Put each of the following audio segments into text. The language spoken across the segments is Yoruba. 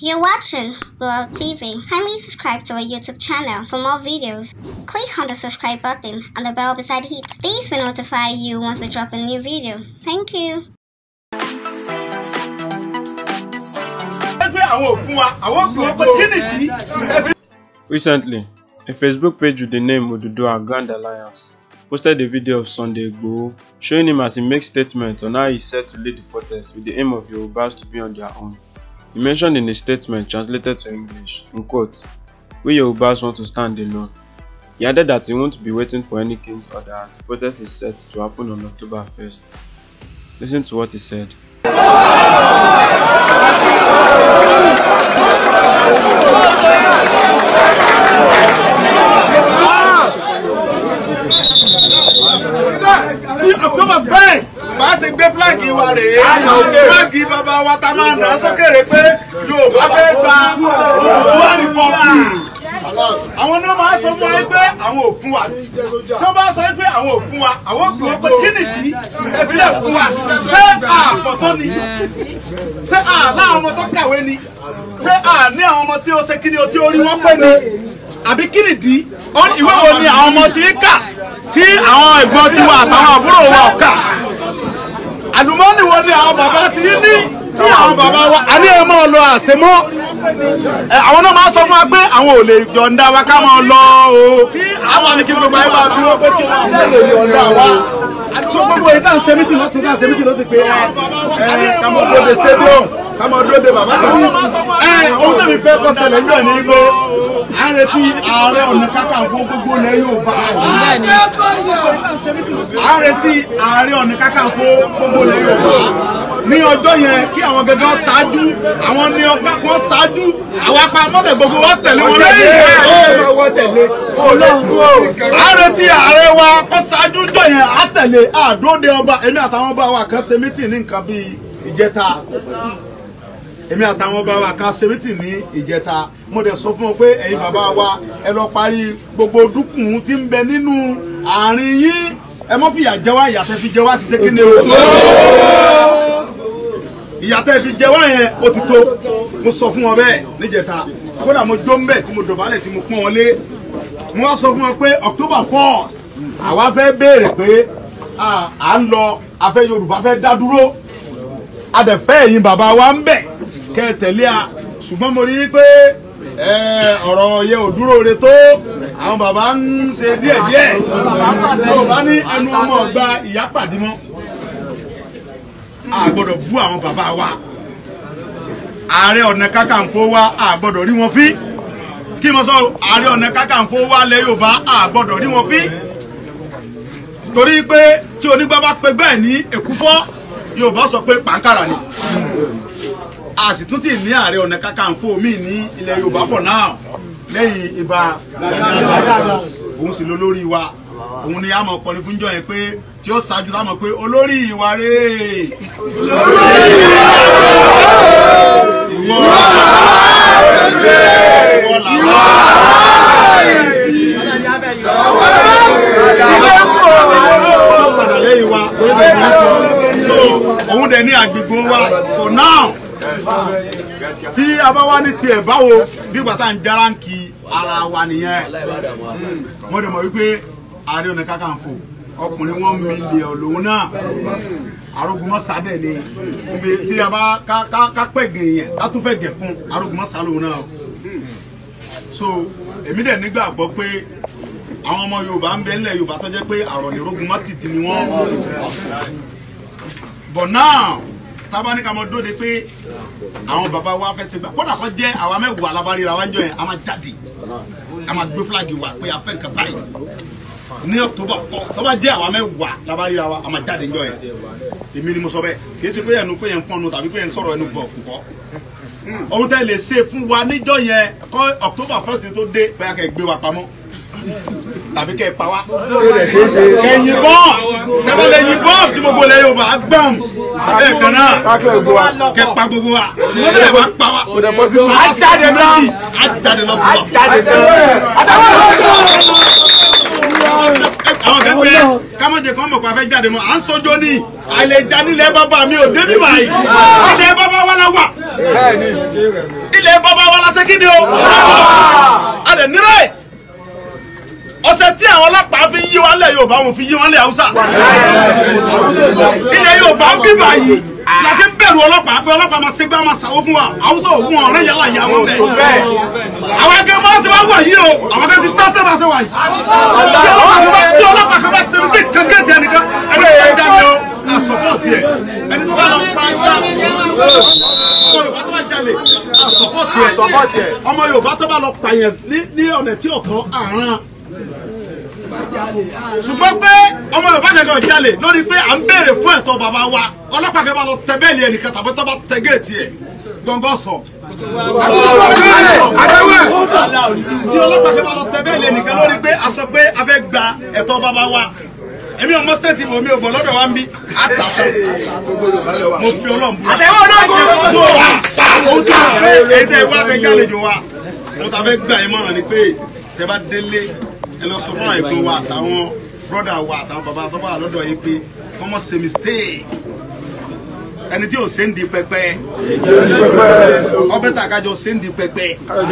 You're watching World TV. Kindly subscribe to our YouTube channel for more videos. Click on the subscribe button and the bell beside it. This will notify you once we drop a new video. Thank you. pé àwọn ò fún wa àwọn ò fún wa pé kí nìdí. Recently, a Facebook page with the name Oduduwa Grand Alliance posted a video of Sunday Igboho showing him as he makes statements on how he's set to lead the protest with the aim of Yorubas to be on their own. He mentioned in his statement translated to English, in quote, we Yorubas want to stand alone. He added that he won't be waiting for any king's order as the protest is set to happen on October 1st. Listen to what he said. ní october first bá a ṣe gbé fúláàgì wa rèé fúláàgì bàbá wa ta máa nà sókèrè pé yorùbá fẹ́ gba Oòduà republic àwọn náà máa sọ fún wa pé àwọn ò fún wa tí wọ́n bá sọ pé àwọn ò fún wa àwọn ò fún wa pé kí nìdí ẹ̀bílẹ̀ fún wa ṣé àpọ̀tọ́ ni ṣé àlá àwọn ọmọ tó kàwé ni ṣé àní àwọn ọmọ tí ó ṣe kí ni o tí orí wọn pé ni àbí kí nìdí ìwé wo ni àwọn ọmọ tí ń kà tí àwọn ẹ̀gbọ́n tiwa àtàwọn àbúrò wa ò kà àlùmọ́ọ́nì wo ni àwọn bàbá ti ní tí àwọn bàbá wa a ní ẹ máa lọ àṣemọ́ ẹ àwọn náà máa sọ fún wa pé àwọn ò lè yọ̀ǹda wa ká máa lọ o àwọn àni kí gbogbo ayé bá bí wọ́n pé kí wọ́n lè yọ̀ǹda wa so gbogbo èyí tá à ń ṣe mítì lọ́tún tá à ń ṣe mítì lọ́sìn pé ẹ ẹ ká mọ dóde stadium ká mọ dóde bàbá kan ẹ ohun tẹ̀mí fẹ́ kọ́ ṣẹlẹ̀ ń bẹ̀ ní igbó à ń retí ààrẹ ọ̀nà kakanfò gbogbo ilẹ̀ Yorùbá à ń retí ààrẹ ọ̀nà kakanfò gbogbo ilẹ̀ Yorùbá ní ọjọ́ yẹn kí àwọn gẹ́gẹ́ ṣáájú àwọn ní ọkà kan ṣáájú àwọn apamọ́tẹ̀ gbogbo wọn tẹ̀lé wọn lẹ́yìn. à ń retí ààrẹ wa kó ṣáájú jọ yẹn á tẹ̀lé àdóde ọba èmi àtàwọn ọba wa kan ṣe mítì ní nǹkan bíi ìjẹta èmi àtàwọn ọba wa kan ṣe mítì ní ìjẹta mo dẹ̀ sọ fún wọn pé ẹ̀yin bàbá wa ẹ lọ parí gbogbo dúkùn tí ń bẹ nínú àárín yín ẹ mọ́ fìyà jẹ wá ìyàtọ̀ fi jẹ wá ti ṣe kí ni o tó ìyàtọ̀ fi jẹ wá yẹn ó ti tó mo sọ fún wọn bẹ́ẹ̀ níjẹta kódà mo jó ń bẹ̀ tí mo dọ̀bálẹ̀ tí mo pọ́n wọn lé mo wá sọ fún wọn pé October first àwa fẹ́ béèrè pé à ń lọ afẹ́ Yorùbá fẹ́ dá dúró adẹ̀fẹ́ ẹ̀yin bàbá wa ń bẹ̀ kẹ́ ẹ tẹ̀lé a ṣùgbọ́n mo rí i pé ọ̀rọ̀ yẹ ò dúró re tó àwọn bàbá ń ṣe díẹ̀díẹ̀ yorùbá ní ẹnu ọmọ ọgbà ìyá pàdé mọ́ a gbọ́dọ̀ bú àwọn bàbá wa ààrẹ ọ̀nà kákàǹfò wa a gbọ́dọ̀ rí wọn fí kí mo sọ ààrẹ ọ̀nà kákàǹfò wa lẹ yorùbá a gbọ́dọ̀ rí wọn fí torí pé tí onígbà bá pe bẹ́ẹ̀ ní èkúfọ́ yorùbá sọ pé pàǹkàrà ni a sì tún ti ní ààrẹ ọ̀nà kakanfò míì ní ilẹ̀ yorùbá for now lẹ́yìn ibà òun sì ló lórí wa òun ni a mọ̀ kọrin fún jọ yẹn pé tí ó ṣáájú lámọ̀ pé olórí ìwà rẹ̀ olórí ìwà rẹ̀ ìwọ ìwọ làwọn padà lẹ́yìn wa so òun dẹ̀ ní àgbègbè wa for now tí a bá wá ní tiẹ̀ báwo bí bàtà ń járáǹkì ara wa nìyẹn mo dẹ̀ mọ̀ wípé Ààrẹ Ọ̀nà Kakanfò ọkùnrin wọn mílíọ̀nù lòun náà arógunmọ́sá dẹ̀ ni ibi tí a bá ká pẹ̀gẹ̀ yẹn ká tún fẹ́ gẹ̀ fún arógunmọ́sá lòun náà so èmi dẹ̀ nígbàgbọ́ pé àwọn ọmọ Yorùbá ń bẹ nílẹ̀ Yorùbá tó jẹ́ pé àròyìn arógunmọ́ ti di ni wọ́n but now tábà ní ká mọ dóde pé àwọn bàbá wa fẹ́ ṣe gbà kódà kó jẹ́ àwa mẹ́wàá alábàárìra wa ń jọ yẹn a máa jáde a máa gbé fúlàgì wa pé a fẹ́ nǹkan báyìí ní October first tó bá jẹ́ àwa mẹ́wàá alábàárìra wa a máa jáde ń jọ yẹn èmi ni mo sọ bẹ́ẹ̀ kì í ṣe pé ẹnu pé yẹn ń fọ́nù tàbí pé yẹn ń sọ̀rọ̀ ẹnu bọ̀ kúkọ́ ohun tẹ́ lè ṣe fún wa níjọ́ yẹn kọ́ October first tó dé bóyá kẹ́ gbé wa pamọ́ tàbí kẹ́ ẹ pa wá. kẹ́ yìnbọn tẹ́bọ̀ lè yìnbọn tí gbogbo lẹ yóò bá gbọ́n bẹ́ẹ̀ kan náà kẹ́ pa gbogbo wa ṣùgbọ́n tẹ́lẹ̀ bá pa wá. a jáde náà a jáde náà bọ̀. àwọn kan pé kámọ́jẹ kan mọ̀ pé a fẹ́ jáde mọ́ à ń sọjọ́ ní àìlèjà nílẹ̀ bàbá mi ò débi báyìí ilẹ̀ bàbá wa la wà ilẹ̀ bàbá wa la ṣe kí ni o a dẹ̀ ní right ọ̀sẹ̀ tí àwọn ọlọ́pàá fi ń yí wọn lẹ̀ Yorùbá wọn fi yí wọn lẹ̀ Haúsá ilẹ̀ Yorùbá ń bí báyìí láti ń bẹ̀rù ọlọ́pàá pé ọlọ́pàá máa ṣègbà máa ṣàwó fún wa Haúsá òkun ọ̀rẹ́ yàrá ìyá wọn bẹ̀ àwọn akẹ́ máa ṣe wá wà yìí o àwọn akẹ́ ti tá tẹ́ bá ṣe wà yìí tí ọlọ́pàá kan bá tí ọlọ́pàá kan bá ṣe mistake kankan jẹ nìkan ẹni tó bá jalè o a support yẹ ẹni tó bá lọ pa ajá ọmọ Yorùbá tó bá jalè a support yẹ ọmọ Yorùbá tó bá lọ pààyàn ní ọ̀nà tí ọ̀kan àrán ṣùgbọ́n pé ọmọ yorùbá kankan jalè lórí pé à ń béèrè fún ẹ̀tọ́ bàbá wa ọlọ́pàá kan bá lọ tẹ bẹ́ẹ̀lì ẹnìkan tàbí tó bá tẹ géètì ẹ̀ gbọ̀ngàn sọ. tí ọlọ́pàá kan bá lọ tẹ bẹ́ẹ̀lì ẹnìkan lórí pé a sọ pé a fẹ́ gba ẹ̀tọ́ bàbá wa èmi ò mọ stéètì mi ò bọ̀ lọ́dọ̀ wa ń bí àtà mo fi ọlọ́run bú. àtẹ̀wọ́ náà kò tó wà pa ohun tí mo fẹ́ èyí tẹ́ wá fẹ́ jálejò wa mo ta fẹ́ gbà yín mọ̀ràn ni pé tẹ́ bá délé ẹ lọ sọ fún àwọn ẹ̀gbọ́n wa àtàwọn brọ́dà wa àtàwọn bàbá tó bá lọ́dọ̀ yìí pé wọ́n mọ̀ ṣe mistake ẹni tí ò ṣe ń di pẹpẹ ọbẹ̀ tà kájọ ṣe ń di pẹpẹ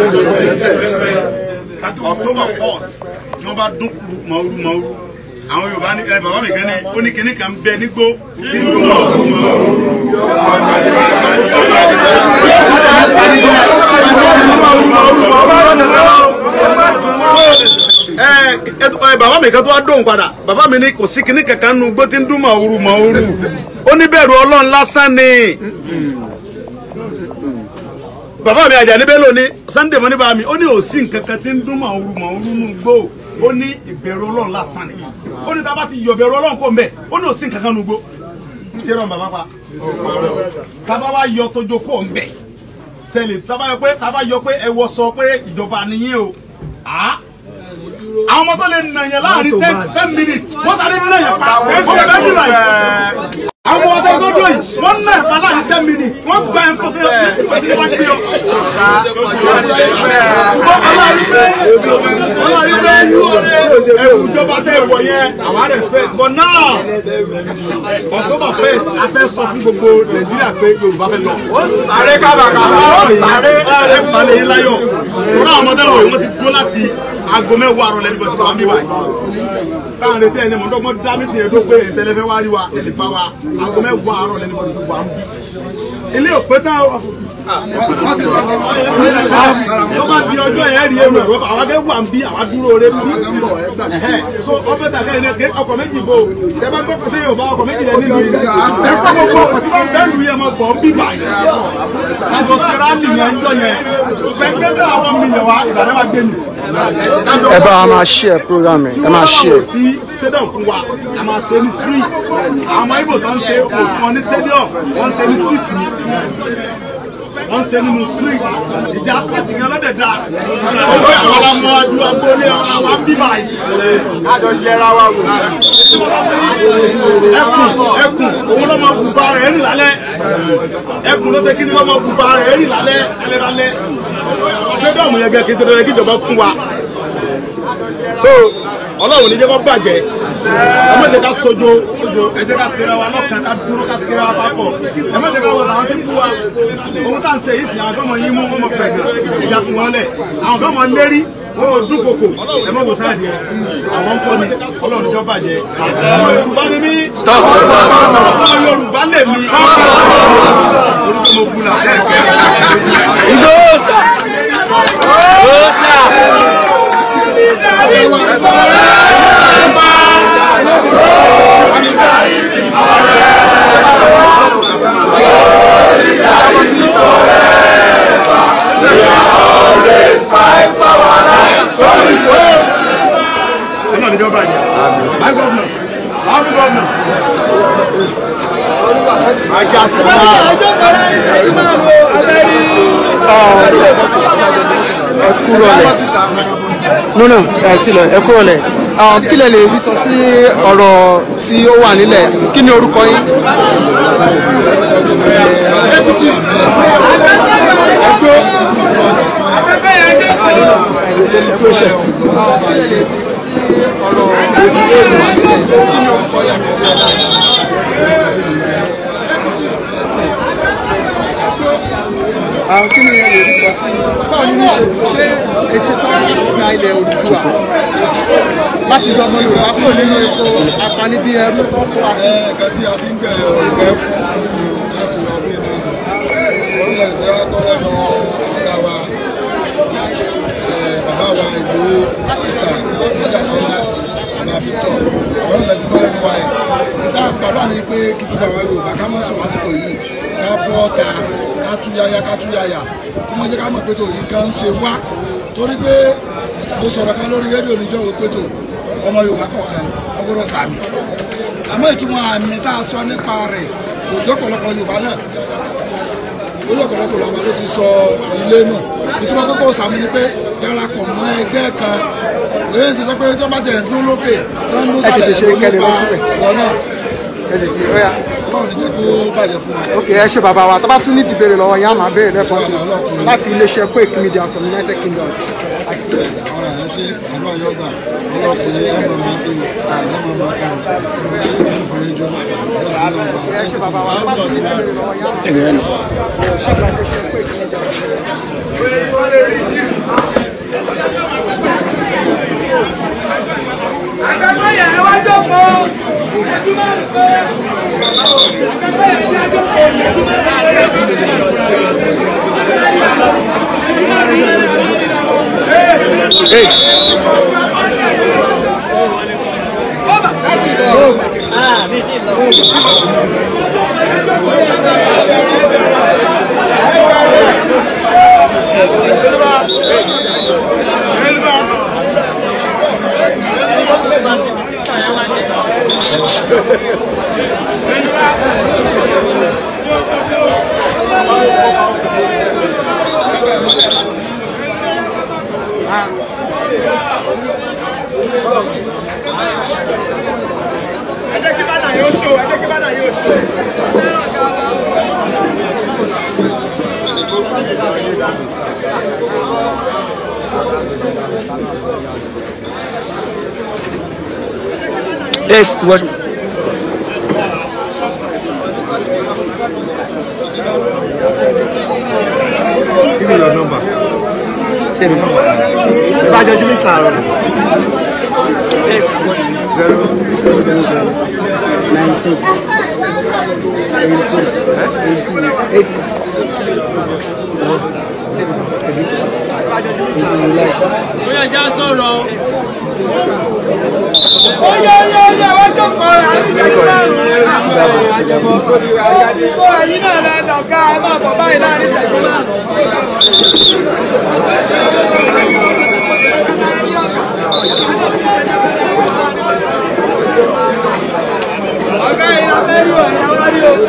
October first tí wọ́n bá dún mọ̀ọ́rú mọ̀ọ́rú àwọn Yorùbá ní ẹ bàbá mi kan ní ó ní kinní kan bẹ nígbó tí ń dún mọ̀ọ́rú mọ̀ọ́rú ẹ bàbá mi kan tó wá dóhùn padà bàbá mi ní kò sí kinní kankan nu gbó tí ń dún màwúrú màwúrú ó ní bẹ̀rù ọlọ́run lásán ni bàbá mi Àjàní Bello ní Sunday mọ́ní bàbá mi ó ní òsì nǹkan kan tí ń dún màwúrú màwúrú nu gbó ó ní ìbẹ̀rù ọlọ́run lásán ni ó ní tábà ti yọ bẹ̀rù ọlọ́run kó mbẹ ó ní òsì nǹkan kan nu gbó ṣé rọ bàbá pa tábà wá yọ tójó kó mbẹ tẹ́lẹ̀ tábà yọ pé tábà yọ pé ẹ wọ sọ pé ìjọba nìyẹn o àwọn ọmọ tó lè nà yẹn láàrin ten ten minutes wọ́n sáré nà yẹn pa wọ́n sọ bẹ́ẹ̀ bí báyìí. àwọn ọmọ tó tó dùn yìí wọ́n nà yẹn pa láàrin ten minutes wọ́n gba ẹ̀ fún kílọ̀ tí wọ́n ti wá gbé ọ. ṣùgbọ́n aláàrí pé aláàrí pé ẹ̀rù ìjọba tẹ̀ wọ̀ yẹn àwa respect but now October first a fẹ́ sọ fún gbogbo Nàìjíríà pé Yorùbá fẹ́ lọ. ó sáré kábàkàbà ó sáré ẹ̀ balẹ̀ yín láyọ̀ tó náà ọmọdé wọ̀nyí wọ́n ti dúró láti aago mẹ́wàá àrọ̀ lẹ́nu bọ̀tí wà ń bí báyìí. káwọn retí ẹni mọ̀tọ́gbọ́n dá mi tiẹ̀ dó pé ìtẹ́lẹ́fẹ́ wá rí wa èsì bá wa aago mẹ́wàá àrọ̀ lẹ́nu bọ̀tí wà ń bí. ilé òpé tán wọ́n ti lọ́kọ́. tó bá di ọjọ́ yẹn rí èrò ẹ̀rọ àwọn akẹ́ wà ń bí àwọn dúró rẹ bí. so ọbẹ̀ tàkẹ́ yẹn kẹ́ ọkọ̀ méjì bò tẹ bá gbọ́ sí Yorùbá ọkọ̀ méjì lẹ nínú yìí. ẹ kọ́ gbogbo ọkọ̀ tí wọ́n bẹ́ẹ̀ lu yẹn mọ̀ bọ̀ bí báyìí. àjọ sẹ́ráàtì yẹn ń jọ yẹn. pẹ̀kẹ́tẹ́ àwọn mílíọ̀nù wa ìbàdàn wa gbé mi ẹ bá wa máa share program ẹ ẹ máa share. sí stadium fún wa a máa ṣe ní street àwọn ibo tó ń ṣe òfin ọ ní stadium wọ́n ń ṣe ní street ni wọ́n ń ṣe nínú street ìjà street yẹn lọ́dẹ̀ dá ọgbẹ́ àwọn ọmọ ọdún agbóolé àwọn bíbá yìí. àjọ yẹra wa wò. ẹkùn ẹkùn òun ló máa bùbá rẹ̀ rìn lálẹ́ ẹkùn ló ṣe kí ni ló máa bùbá rẹ̀ rìn lálẹ́ lálẹ́ lálẹ́ stadium yẹn gẹ́gẹ́ kí ṣe dandan kí ìjọba fún wa so ọlọ́run ní jẹ́ kó bàjẹ́ ẹ má jẹ́ ká sojo ẹ jẹ́ ká sera wa lọ́kàn ká dúró ká sera wa papọ̀ ẹ má jẹ́ ká wọ àwọn tí ń bú wa ohun tá à ń ṣe yìí sìn àwọn fẹ́mọ̀ yín mú wọn mọ̀ pẹ̀lú ìjà fún wọn lẹ̀ àwọn fẹ́mọ̀ lérí wọn ò dúnkokò ẹ má wò sáàdì ẹ àwọn ń kọ́ ni ọlọ́run ní jọ́ bàjẹ́ ọmọ yorùbá ni mí ọmọ yorùbá lè mí orúkọ mo bu làṣẹ ìgbẹ́ Ìgbóòsà! Ìgbóòsà! ọlọ́run ní jọ́ bàjẹ́ my governor my governor. ajá sọ̀rọ̀ ẹ kúrò lẹ nínú ẹ ti lọ ẹ kúrò lẹ àwọn kí lẹ lè rí sọ sí ọ̀rọ̀ tí ó wà nílẹ̀ kí ni orúkọ yín. kí lẹ lè rí sọ sí ọ̀rọ̀ tí ó wà nílẹ̀ kí ni orúkọ yẹn. àwọn kí ni ẹ lè rí sọ sí báwo ni ṣe ṣe èṣe tán láti gba ilẹ̀ Odùduwà láti yọ ọmọ Yorùbá kúrò nínú epo apanibí ẹrú tó ń kó wa sí. ẹ̀ka tí a ti ń bẹ̀rẹ̀ ọ̀gbẹ́ fún láti lọ bí náà orílẹ̀ èdè ọgọ́rẹ́ lọ ọ̀gá wa ẹ̀, bàbá wa Ìgbòho ìsà ọ̀dàsọ́lá bàbá Victor ọ̀rọ̀ ilẹ̀ ti bọ́ lẹ́nu wa yìí níta bàbá ni pé kí gbogbo àwọn Yorùbá ká mọ̀ sùn lásìkò yìí ká bọ́ ta ká tú yáyá ká tú yáyà kó mọ̀ jẹ́ ká mọ̀ pé tó yìí kan ń ṣe wá torí pé mo sọ̀rọ̀ kan lórí rédíò níjọ́ òwe pé tó ọmọ Yorùbá kọ̀ọ̀kan ọgbọ́dọ̀ sàmì àmọ́ ìtumọ̀ àmì tá a sọ nípa rẹ̀ kò jọ́ ọ̀pọ̀lọpọ̀ Yorùbá náà olú ọ̀pọ̀lọpọ̀ Yorùbá ló ti sọ ilé náà ìtumọ̀ kókó sàmì ni pé darapọ̀ mọ́ ẹgbẹ́ kan lẹ́yìn sí sọ pé tí wọ́n bá ti ẹ̀ ń dún lókè tí wọ́n ń dún Ẹ tètè sálẹ̀ ṣe ẹ̀rọ kẹ́lẹ́ nípa lọ síbẹ̀. ìwọ náà ẹ lè ṣe ọyà. Ọlọ́run ní jẹ́ kó bàjẹ́ fún wa. ok ẹ ṣe bàbá wa tó bá tún ní ìdìbèrè lọ́wọ́ yẹn á máa béèrè lẹ́kọ̀ọ́ sí i láti iléeṣẹ́ Quake Media from United Kingdom àti àti ọ̀rọ̀ ẹ̀ ṣe àdúrà yóò gbà ọlọ́pàá ẹ̀ máa máa ṣe o ẹ̀ máa máa ṣe o ọ̀rọ̀ ẹ̀ máa fún ẹjọ́ ọ̀rọ̀ sí náà gbà. ẹ ṣe bàbá wa tó bá tún ní ìdìbèrè lọ́wọ́ yẹn á máa béèrè ṣe ìgbà iléeṣẹ́ Quake Media. Àgbẹ̀mọ̀yà ẹ wá jókòó. Ìṣẹ́jú márùn-ún péré. Àgbẹ̀mọ̀yà ẹ wá jókòó. Ìṣẹ́jú márùn-ún péré. Yes, watch me. Give me your number. Ṣé mi? Ìbájọ́ sí mi kààrọ̀. Yes, Zero. zero zero zero nineteen eighteen eighteen eighty. Bóyá já sọ̀rọ̀. Ó yẹ yẹ yẹ wá jókòó rẹ̀ àti ìṣẹ́jú márùn-ún. Àjẹ̀dìgbò ẹ̀yin náà lẹ lọ̀gá ẹ máa bọ̀ báyìí láàrin ìṣẹ́jú márùn-ún. Ọ̀gá yìí la fẹ́ rí o, ẹ̀yà wá rí o.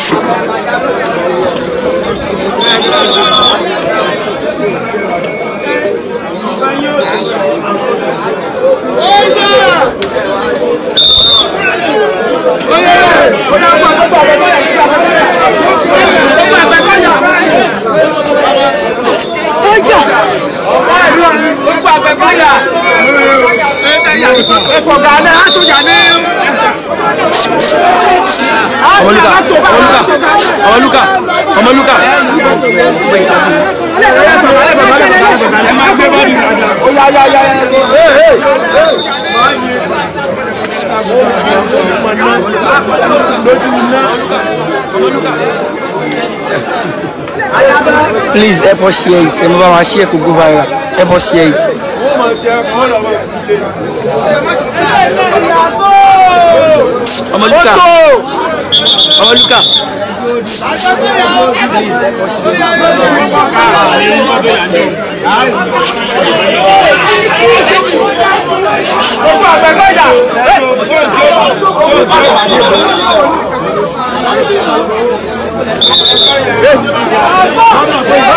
Ọmọlúkà Ọmọlúkà Ọmọlúkà Ọmọlúkà. Please help us share it. Ẹ máa bá wa share kó go viral. Help us share it. Ọmọlúkà Ọmọlúkà. Please help us share it.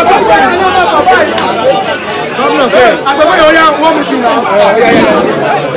Gómìnà pé. Àgbẹ̀wò yóò yá wọ́n mú sí náà.